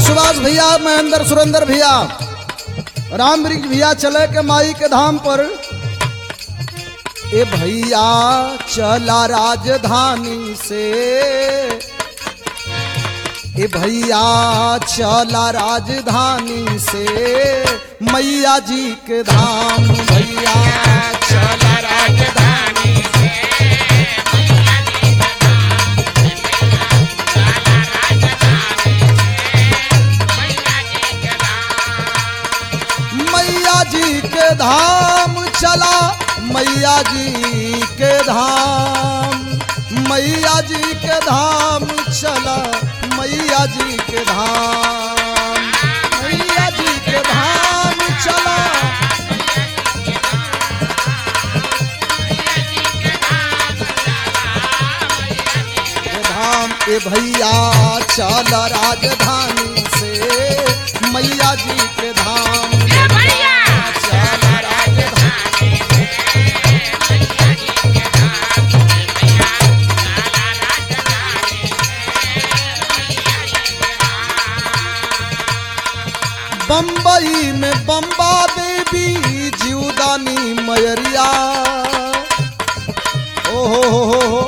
सुभाष भैया महेंद्र सुरेंद्र भैया राम वृक्ष भैया चले के माई के धाम पर ए भैया चला राजधानी से ए भैया चला राजधानी से मैया जी के धाम भैया चला राजधानी मैया जी के धाम चला मैया जी के धाम मैया जी के धाम चला मैया जी के धाम मैया जी के धाम चला के धाम ए भैया चल राजधानी से मैया जी के धाम चल राजधानी बम्बई में बम्बा देवी जीवदानी मयरिया ओ हो हो हो हो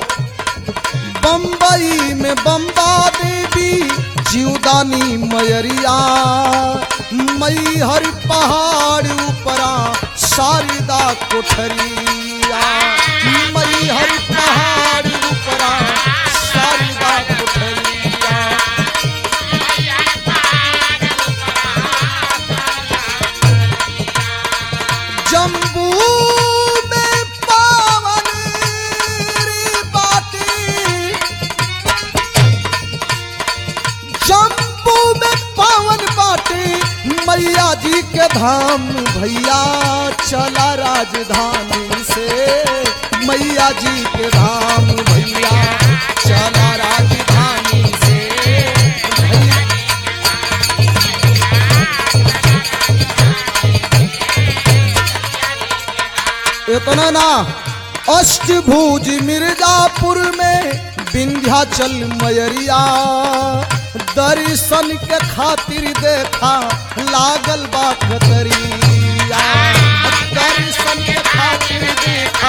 बम्बई में बम्बा देवी जीवदानी मयरिया मई हर पहाड़ ऊपरा शारदा कोठरिया मई हर पहाड़ ऊपरा शारदा कोठरिया जम्बू में पावन री बाटी जम्बू में पावन बाटी मैया जी के धाम भैया चला राजधानी से मैया जी के धाम भैया चला राजधानी से भैया इतना ना अष्टभुज मिर्जापुर में विंध्याचल मयरिया दर्शन के खातिर देखा लागल बा कतरिया दर्शन के खातिर देखा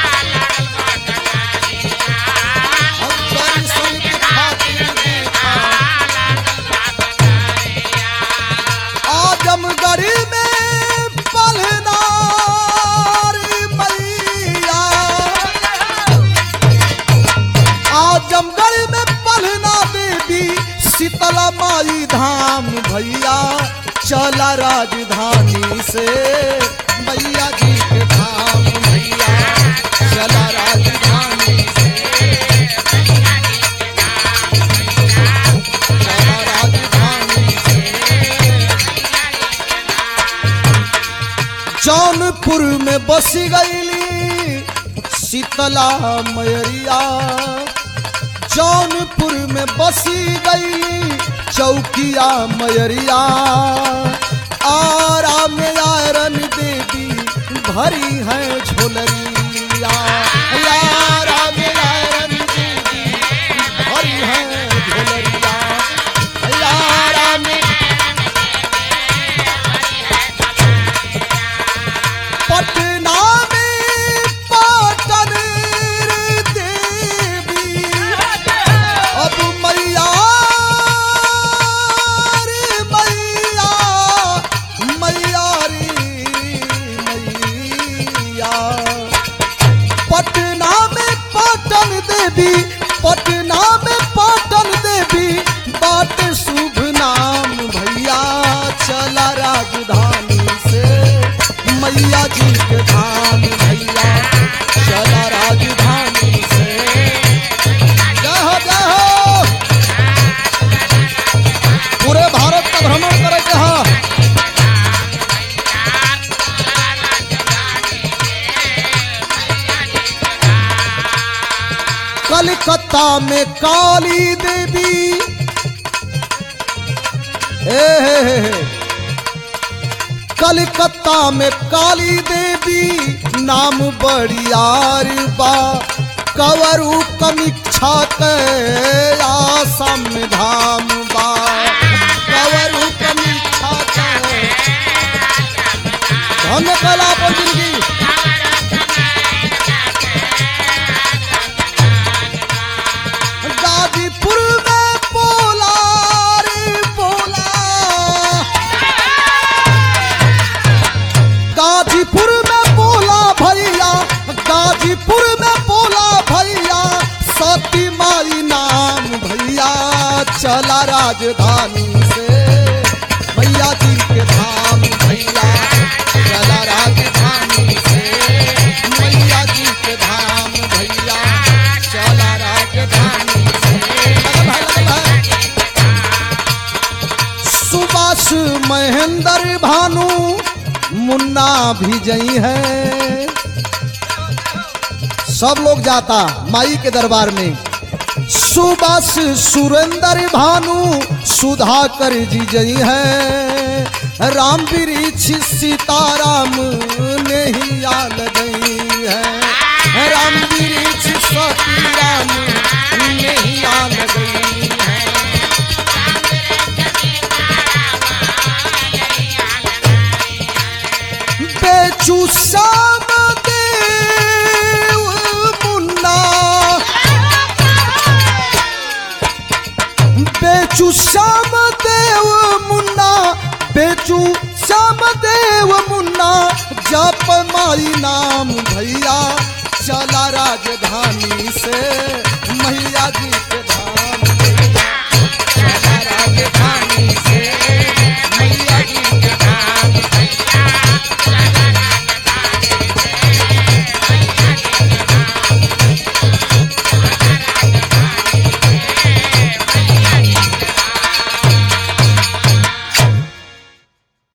दर्शन के खातिर देखा आजमगढ़ में पलनारी मैया आजमगढ़ में पलना देवी शीतला माई धाम भैया चला राजधानी से मैया जी के धाम भैया चला राजधानी से चला राजधानी से जौनपुर में बस गईली शीतला मयरिया जौनपुर में बसी गईली चौकिया मयरिया आरा में आयरन देवी भरी है झोलरिया आरा में आयरन देवी भरी है झोलरिया आरा में पटना में पाटन देवी अब मैया रे मैया मैया रे मैया पटना में पाटन देवी पटना में पाटन देवी बात शुभ नाम भैया चला राजधानी से मैया जी के धाम भैया चला राजधानी से जय हो जय हो पूरे भारत का भ्रमण करे के हा कलकत्ता में काली देवी हे हे हे हे कलकत्ता में काली देवी नाम बड़ियार बा कवरु कमीक्षा के आसम धाम बा कवर हमने कला अपन जिंदगी गाजीपुर में बोला रे बोला गाजीपुर में बोला भैया गाजीपुर में बोला भैया सती माई नाम भैया चला राजधानी से भैया जी के धाम भैया चला राजधानी से मैया जी के धाम भैया चला राजधानी से लगल है, लगल है। सुभाष महेंद्र भानु मुन्ना भी जई है सब लोग जाता माई के दरबार में सुभाष सुरेंद्र भानु सुधाकर जी जई है राम वृक्ष सीताराम ने ही आल गई है राम वृक्ष सतीराम ने ही आल गई है बेचू श्याम देव मुन्ना बेचू श्याम देव मुन्ना बेचू श्याम देव मुन्ना जप माई नाम भैया चला राजधानी से मैया जी